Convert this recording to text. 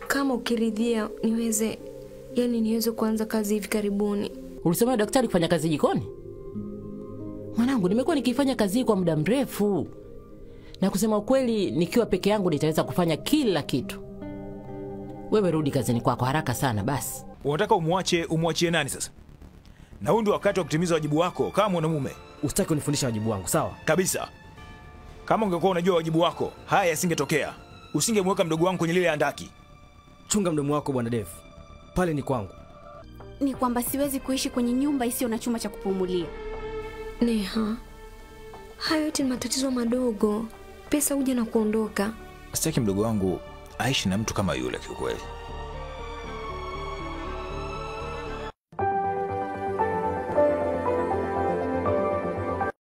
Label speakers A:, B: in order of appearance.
A: kama ukiridhia niweze, yani niweze kuanza kazi hivi karibuni.
B: Ulisomea daktari kufanya kazi jikoni? Mwanangu, nimekuwa nikifanya kazi hii kwa muda mrefu, na kusema ukweli, nikiwa peke yangu nitaweza kufanya kila kitu. Wewe rudi kazini kwako haraka sana basi.
C: Unataka umwache umwachie nani sasa? Na huu ndio wakati wa kutimiza wajibu wako kama mwanamume
D: Usitaki unifundisha wajibu wangu, sawa?
C: kabisa. Kama ungekuwa unajua wajibu wako, haya yasingetokea. Usingemweka mdogo wangu kwenye lile andaki.
D: Chunga mdomo wako bwana Dev, pale ni kwangu.
E: Ni kwamba siwezi kuishi kwenye nyumba isiyo na chumba cha kupumulia.
A: Neha, hayo yote ni matatizo madogo. Pesa huja na kuondoka.
C: Sitaki mdogo wangu aishi na mtu kama yule kiukweli.